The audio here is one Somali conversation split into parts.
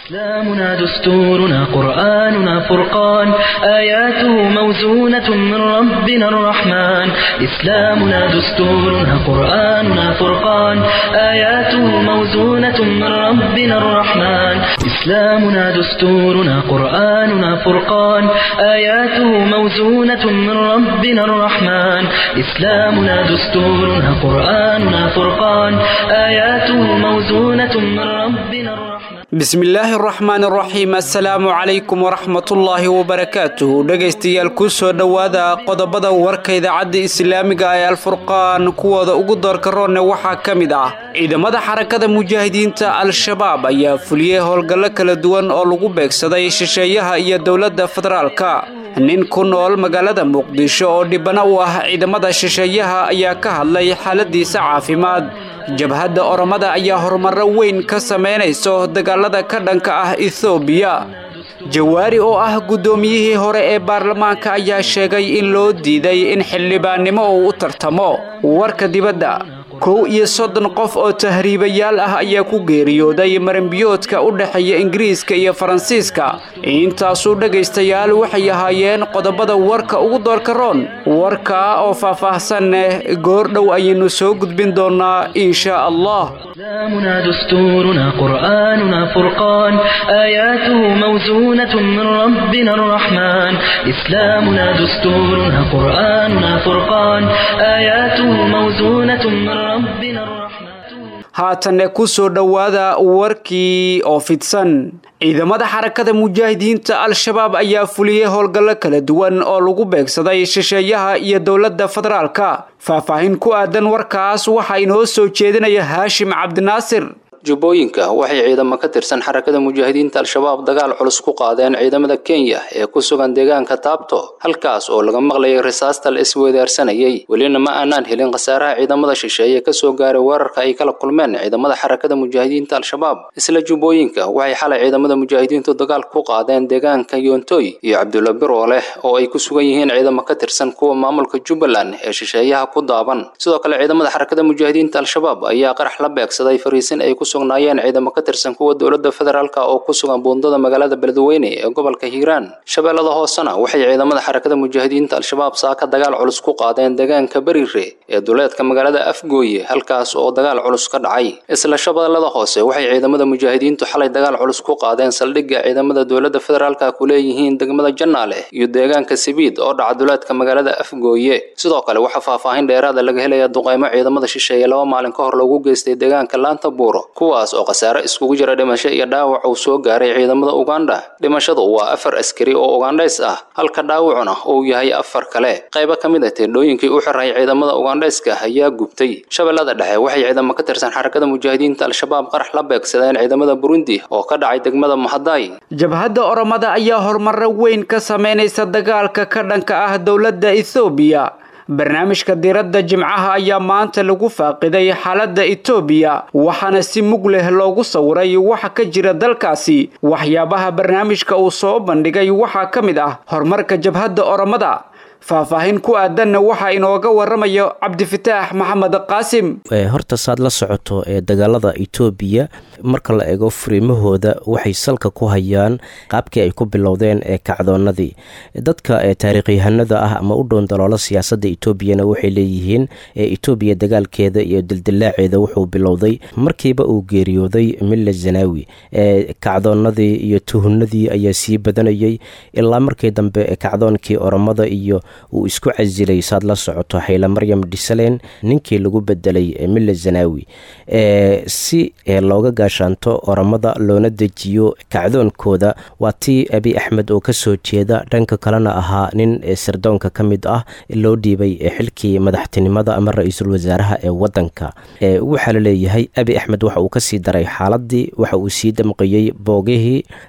إسلامنا دستورنا قرآننا فرقان آياته موزونة من ربنا الرحمن إسلامنا دستورنا قرآننا فرقان آياته موزونة من ربنا الرحمن إسلامنا دستورنا قرآننا فرقان آياته موزونة من ربنا الرحمن إسلامنا دستورنا قرآننا فرقان آياته موزونة من ربنا الرحمن bismillaahi araxmaan araxiim assalaamu calaykum waraxmatullaahi wabarakaatuhu dhegaystayaal ku soo dhowaada qodobada warka idaacadda islaamiga ee alfurqaan kuwooda ugu doorka roonne waxaa ka mid ah ciidamada xarakada mujaahidiinta al-shabaab ayaa fuliyey howlgallo kala duwan oo lagu beegsaday shisheeyaha iyo dowladda federaalka nin ku nool magaalada muqdisho oo dhibano u ah ciidamada shisheeyaha ayaa ka hadlay xaaladiisa caafimaad jabhadda oromada ayaa horumarro weyn ka samaynayso dagaalada ka dhanka ah ethoobiya jawaari oo ah guddoomiyihii hore ee baarlamaanka ayaa sheegay in loo diiday in xildhibaannimo uu u tartamo warka dibadda kow iyo soddon qof oo tahriibayaal ah ayaa ku geeriyooday maranbiyoodka u dhexeeya ingiriiska iyo faransiiska intaasuu dhegaystayaal waxay ahaayeen qodobada warka ugu doorka roon warkaa oo faah-faahsaneh goor dhow ayaynu soo gudbin doonaa insha allah إسلامنا دستورنا قرآننا فرقان آياته موزونة من ربنا الرحمن إسلامنا دستورنا قرآننا فرقان آياته موزونة من ربنا الرحمن haatanne ku soo dhowaada warkii oo fidsan ciidamada xarakada mujaahidiinta al-shabaab ayaa fuliyey howlgallo kala duwan oo lagu beegsaday shisheeyaha iyo dowladda federaalka faahfaahin ku aadan warkaas waxaa inoo soo jeedinaya haashim cabdinaasir jubbooyinka waxay ciidamo ka tirsan xarakada mujaahidiinta al-shabaab dagaal culus ku qaadeen ciidamada kenya ee ku sugan deegaanka taabto halkaas oo laga maqlayay risaasta la isweedaarsanayay welina ma aanaan helin khasaaraha ciidamada shisheeye kasoo gaaray weerarka ay kala kulmeen ciidamada xarakada mujaahidiinta al-shabaab isla jubbooyinka waxay xalay ciidamada mujaahidiintu dagaal ku qaadeen deegaanka yoontoy iyo cabdulla biro leh oo ay ku sugan yihiin ciidamo ka tirsan kuwa maamulka jubbaland ee shisheeyaha ku daaban sidoo kale ciidamada xarakada mujaahidiinta al-shabaab ayaa qarax la beegsaday fariisin ay ku sugnaayeen ciidamo ka tirsan kuwa dowladda federaalka oo ku sugan buundada magaalada beledweyne ee gobolka hiiraan shabeellada hoosena waxay ciidamada xarakada mujaahidiinta al-shabaab saaka dagaal culus ku qaadeen deegaanka berire ee duleedka magaalada afgooye halkaas oo dagaal culus ka dhacay isla shabeellada hoose waxay ciidamada mujaahidiintu xalay dagaal culus ku qaadeen saldhigga ciidamada dowladda federaalka ku leeyihiin degmada jannaale iyo deegaanka sibiid oo dhaca duleedka magaalada afgooye sidoo kale waxaa faahfaahin dheeraada laga helaya duqeymo ciidamada shisheeye laba maalin ka hor loogu geystay deegaanka laanta buuro kuwaas oo khasaare iskugu jira dhimasho iyo dhaawac uu soo gaaray ciidamada uganda dhimashadu waa afar askari oo ugandhays ah halka dhaawacuna uu yahay afar kale qaybo ka mid ah teendhooyinkii u xiray ciidamada ugandhayska ayaa gubtay shabeellada dhexe waxay ciidamo ka tirsan xarakada mujaahidiinta al-shabaab qarax la beegsadeen ciidamada burundi oo ka dhacay degmada mahaday jabhadda oromada ayaa horumarro weyn ka samaynaysa dagaalka ka dhanka ah dowladda ethoobiya barnaamijka diiradda jimcaha ayaa maanta lagu faaqiday xaaladda etoobiya waxaana si mug leh loogu sawiray waxa ka jira dalkaasi waxyaabaha barnaamijka uu soo bandhigay waxaa ka mid ah horumarka jabhadda oromada faahfaahin ku aadanna waxaa inooga waramayo cabdifataax maxamed qaasim horta saad la socoto ee dagaalada etoobiya marka la eego furiimahooda waxay salka ku hayaan qaabkii ay ku bilowdeen ee kacdoonadii dadka taariikhyahanada ah ama u dhown daloola siyaasadda etoobiyana waxay leeyihiin etoobiya dagaalkeeda iyo dildilaaceeda wuxuu bilowday markiiba uu geeriyooday milla zanaawi kacdoonadii iyo tuhunadii ayaa sii badanayay ilaa markii dambe kacdoonkii oromada iyo uu isku casilay saad la socoto xayla maryam dhisaleen ninkii lagu bedelay milla zanaawi si looga gaashaanto oromada loona dejiyo kacdoonkooda waa tii abi axmed oo kasoo jeeda dhanka kalena ahaa nin sirdoonka ka mid ah loo dhiibay xilkii madaxtinimada ama ra-iisul wasaaraha ee wadanka waxaa la leeyahay abi axmed waxa uu kasii daray xaaladii waxa uu sii damqiyey boogihii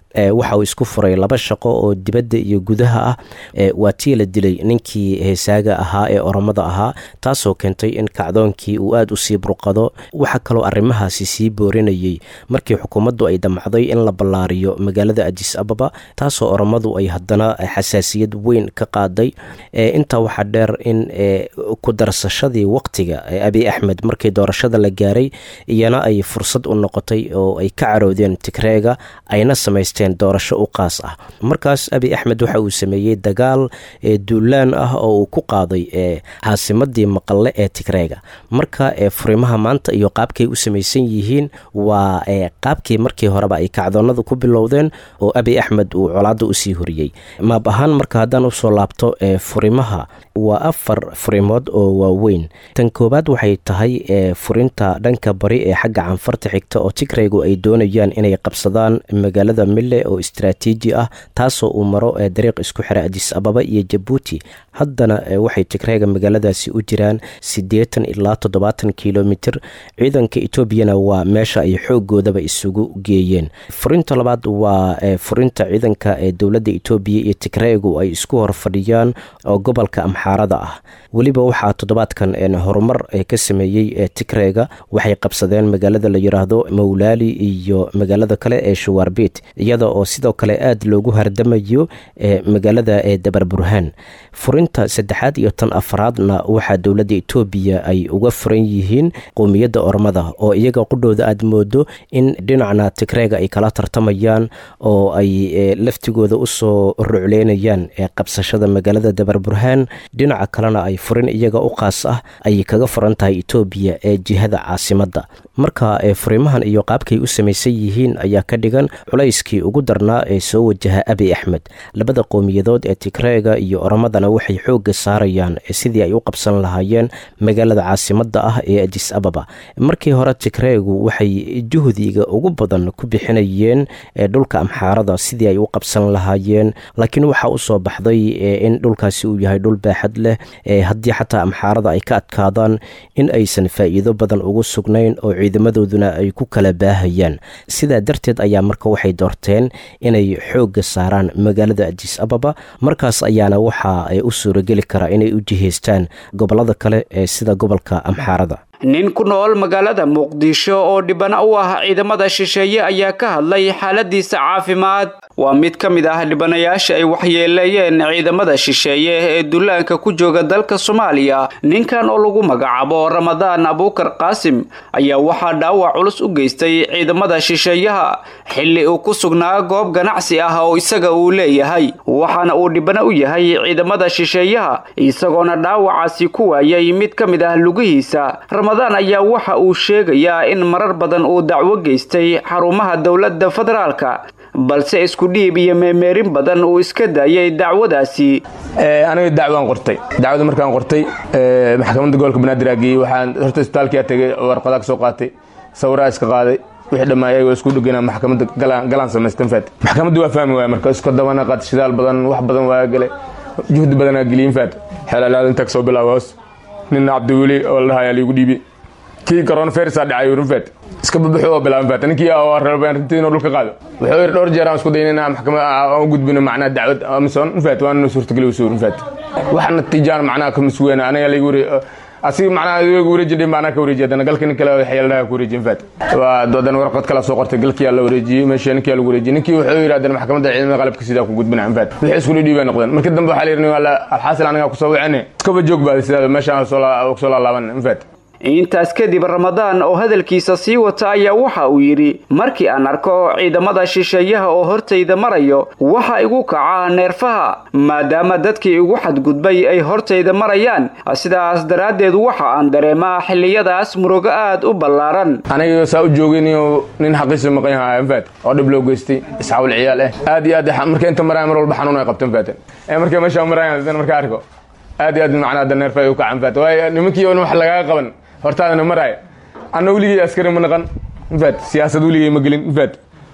waxa uu isku furay laba shaqo oo dibadda iyo gudaha ah waa tii la dilay ninkii heesaaga ahaa ee oromada ahaa taasoo keentay in kacdoonkii uu aada u sii burqado waxaa kaloo arrimahaasi sii boorinayay markii xukuumaddu ay damcday in la ballaariyo magaalada adis ababa taasoo oromadu ay haddana xasaasiyad weyn ka qaaday intaa waxaa dheer in ku darsashadii waqtiga abiy axmed markii doorashada la gaaray iyana ay fursad u noqotay oo ay ka caroodeen tigreega ayna samaysteen doorasho u qaas ah markaas abiy axmed waxa uu sameeyey dagaal duulaan ah oo uu ku qaaday caasimadii maqalle ee tigreega marka furimaha maanta iyo qaabkay u samaysan yihiin waa qaabkii markii horeba ay kacdoonadu ku bilowdeen oo abiy axmed uu colaadda usii horiyey maab ahaan marka haddaan usoo laabto furimaha waa afar furimood oo waaweyn tan koowaad waxay tahay furinta dhanka bari ee xagga canfarta xigta oo tigreygu ay doonayaan inay qabsadaan magaalada mille oo istraatiiji ah taasoo uu maro dariiq isku xira adis ababa iyo jabuuti haddana waxay tigreyga magaaladaasi u jiraan siddeetan ilaa toddobaatan kilomitir ciidanka etoobiyana waa meesha ay xoogoodaba isugu geeyeen furinta labaad waa furinta ciidanka ee dowladda etoobiya iyo tigreygu ay isku hor fadhiyaan oo gobolka amxaarada ah weliba waxaa toddobaadkan horumar ka sameeyey tigreyga waxay qabsadeen magaalada la yiraahdo mawlaali iyo magaalada kale ee shawaarbit iyada oo sidoo kale aad loogu hardamayo magaalada ee dabar burhaan furinta saddexaad iyo tan afraadna waxaa dowladda etoobiya ay uga furan yihiin qowmiyadda ormada oo iyaga qudhooda aad moodo in dhinacna tigreega ay kala tartamayaan oo ay laftigooda usoo rucleynayaan qabsashada magaalada dabar burhaan dhinaca kalena ay furin iyaga u qaas ah ayay kaga furan tahay etoobiya ee jihada caasimadda marka furimahan iyo qaabkay u samaysan yihiin ayaa ka dhigan culayskii ugu darnaa ee soo wajaha abiy axmed labada qowmiyadood ee tigreega iyo oromadana waxay xoogga saarayaan sidii ay u qabsan lahaayeen magaalada caasimadda ah ee adis ababa markii hore tigreegu waxay juhdiga ugu badan ku bixinayeen dhulka amxaarada sidii ay u qabsan lahaayeen laakiin waxaa usoo baxday in dhulkaasi uu yahay dhul baaxad leh haddii xataa amxaarada ay ka adkaadaan in aysan faa'iido badan ugu sugnayn oo ciidamadooduna ay ku kala baahayaan sidaa darteed ayaa marka waxay doorteen inay xoogga saaraan magaalada adis ababa markaas ayaana waxa u suurageli karaa inay u jihaystaan gobollada kale ee sida gobolka amxaarada nin ku nool magaalada muqdisho oo dhibana u ah ciidamada shisheeye ayaa ka hadlay xaaladiisa caafimaad waa mid ka mid ah dhibanayaasha ay waxyeeleeyeen ciidamada shisheeye ee dullaanka ku jooga dalka soomaaliya ninkan oo lagu magacaabo ramadaan abuukar qaasim ayaa waxaa dhaawac culus u geystay ciidamada shisheeyaha xilli uu ku sugnaa goob ganacsi ah oo isaga uu leeyahay waxaana uu dhibano u yahay ciidamada shisheeyaha isagoona dhaawacaasi ku waayay mid ka mid ah lugihiisa ramadaan ayaa waxa uu sheegayaa in marar badan uu dacwo geystay xarumaha dowladda federaalka balse isku dhiib iyo meemeerin badan uu iska daayay dacwadaasi aniga dacwaan qortay dacwada markaan qortay maxkamadda gobolka banaadir aa geeyey waxaan horta isbitaalkia tegay warqadaa ka soo qaatay sawiraa iska qaaday wixii dhammaay ayagoo isku dhegana maxkamadda galaan samaystan faat maxkamadda waa fahmi waaya marka iska dabana qaad shidaal badan wax badan waa gale juhdi badanaa geliyin faat xeelalaada intaa kasoo bilaaba hoos nina cabdiweli oo la dhahayaa liigu dhiibi kii coronavirusa dhacay runfet iska babaxo oo bilaaban fat ninkii reerban runtii inuu dhulka qaado wuxuu yidhi dhowr jeer aan isku dayin inaan maxkamad aan u gudbino macnaha dacwad amison runfet waa nuna suurtageli usu runfet wax natiijaan macnaha ka masweena aniga laygu wari asiga macnaha iyagu wareejidhay macnaha ka wareejiy haddana galka nin kale xeeldhaha ku wareejiy infat waa haddana warqad kala soo qortay galkiyaa la wareejiyey meesha ninkiyaa lagu wareejiyey ninkii wuxuu yidhi haddana maxkamadda ciidamada qalabka sidaa ku gudbina infat wixii isku dhidhii bay noqdeen markii dambe waxaa la yidhi alxaasil anigaa kusoo wicine iskaba joog baada sidaa meeshaan soo laalaaban infat intaas kadib ramadaan oo hadalkiisa sii wata ayaa waxa uu yidhi markii aan arko ciidamada shisheeyaha oo hortayda marayo waxa igu kaca neerfaha maadaama dadkii igu xadgudbay ay hortayda marayaan sidaas daraaddeed waxa aan dareemaa xilliyadaas murugo aad u ballaaran aniga saa u joogin nin xaqiisa maqan yaha infat oo dhib loo geystay isxaawil ciyaal eh aad iyo aad marka inta maraya mar walba xanuun ay qabtan faatan markay meesha marayaan marka arko aad iyo aad macnaha da neerfa ay u kacan faat waayo nimankii oo wax lagaga qaban hortaadana maraaya anna weligey askari ma naqan infat siyaasad weligey ma gelin infat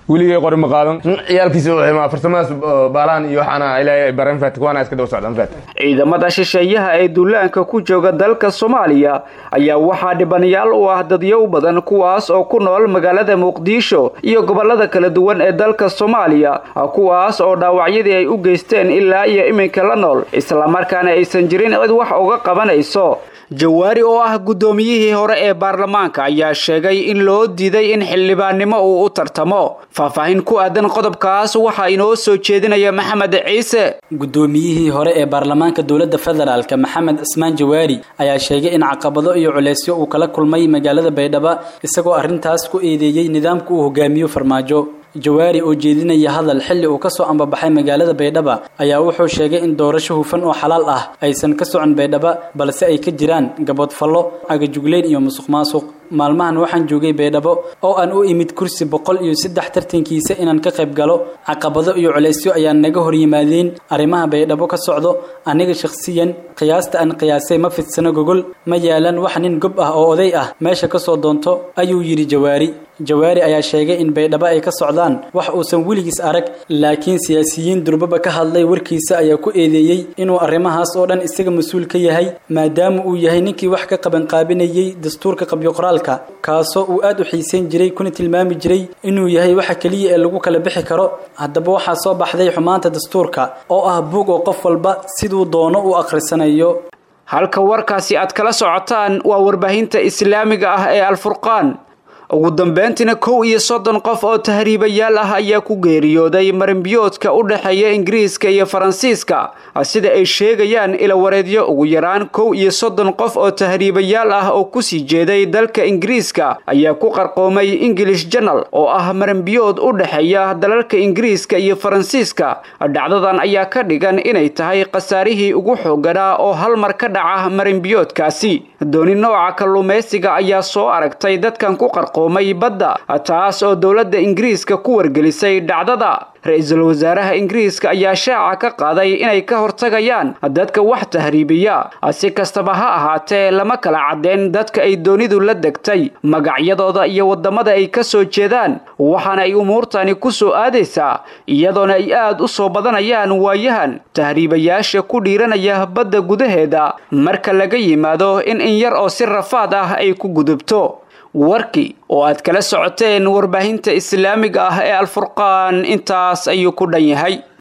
weligay qori ma qaadan ciyaalkiisa farsamadaas baalahan iyo waxaana ilaahay bareen faat kuwaana iska daba socdaan faat ciidamada shisheeyaha ee duulaanka ku jooga dalka soomaaliya ayaa waxaa dhibanayaal u ah dadyow badan kuwaas oo ku nool magaalada muqdisho iyo gobolada kala duwan ee dalka soomaaliya kuwaas oo dhaawacyadii ay u geysteen ilaa iyo iminka la nool islamarkaana aysan jirin cid wax uga qabanayso jawaari oo ah guddoomiyihii hore ee baarlamaanka ayaa sheegay in loo diiday in xildhibaannimo uu u tartamo faahfaahin ku aadan qodobkaas waxaa inoo soo jeedinaya maxamed ciise guddoomiyihii hore ee baarlamaanka dowladda federaalk maxamed cismaan jawaari ayaa sheegay in caqabado iyo culeysyo uu kala kulmay magaalada baydhabo isagoo arrintaas ku eedeeyey nidaamka uu hogaamiyo farmaajo jawaari oo jeedinaya hadal xilli uu ka soo ambabaxay magaalada baydhaba ayaa wuxuu sheegay in doorasho hufan oo xalaal ah aysan ka socon baydhaba balse ay ka jiraan gaboodfallo cagajugleyn iyo musuq maasuq maalmahan waxaan joogay baydhabo oo aan u imid kursi boqol iyo saddex tartankiisa inaan ka qayb galo caqabado iyo culeysyo ayaa naga hor yimaadeen arrimaha baydhabo ka socdo aniga shakhsiyan qiyaasta aan qiyaasay ma fidsano gogol ma yaalan wax nin gob ah oo oday ah meesha ka soo doonto ayuu yidhi jawaari jawaari ayaa sheegay in baydhabo ay ka socdaan wax uusan weligiis arag laakiin siyaasiyiin durbaba ka hadlay warkiisa ayaa ku eedeeyey inuu arrimahaas oo dhan isaga mas-uul ka yahay maadaama uu yahay ninkii wax ka qabanqaabinayey dastuurka qabyoqoraalka kaasoo uu aad u xiisayn jiray kuna tilmaami jiray inuu yahay waxa keliya ee lagu kala bixi karo haddaba waxaa soo baxday xumaanta dastuurka oo ah buug oo qof walba siduu doono u akhrisanayo halka warkaasi aad kala socotaan waa warbaahinta islaamiga ah ee alfurqaan ugu dambeyntiina kow iyo soddon qof oo tahriibayaal ah ayaa ku geeriyooday marinbiyoodka u dhexeeya ingiriiska iyo faransiiska sida ay sheegayaan ilawareedyo ugu yaraan kow iyo soddon qof oo tahriibayaal ah oo kusii jeeday dalka ingiriiska ayaa ku qarqoomay english janal oo ah marinbiyood u dhexeeya dalalka ingiriiska iyo faransiiska dhacdadan ayaa ka dhigan inay tahay khasaarihii ugu xooganaa oo hal mar ka dhaca marinbiyoodkaasi dooni nooca kalluumaysiga ayaa soo aragtay dadkan ku qarqoomay badda taas oo dowladda ingiriiska ku wargelisay dhacdada ra-iisul wasaaraha ingiriiska ayaa shaaca ka qaaday inay ka hortagayaan dadka wax tahriibiya si kastaba ha ahaatee lama kala caddeen dadka ay doonidu la degtay magacyadooda iyo waddamada ay ka soo jeedaan waxaana ay umuurtani ku soo aadaysaa iyadoona ay aad u soo badanayaan waayahan tahriibayaasha ku dhiiranaya badda gudaheeda marka laga yimaado in in yar oo si rafaad ah ay ku gudubto warkii oo aad kala socoteen warbaahinta islaamiga ah ee alfurqaan intaas ayuu ku dhan yahay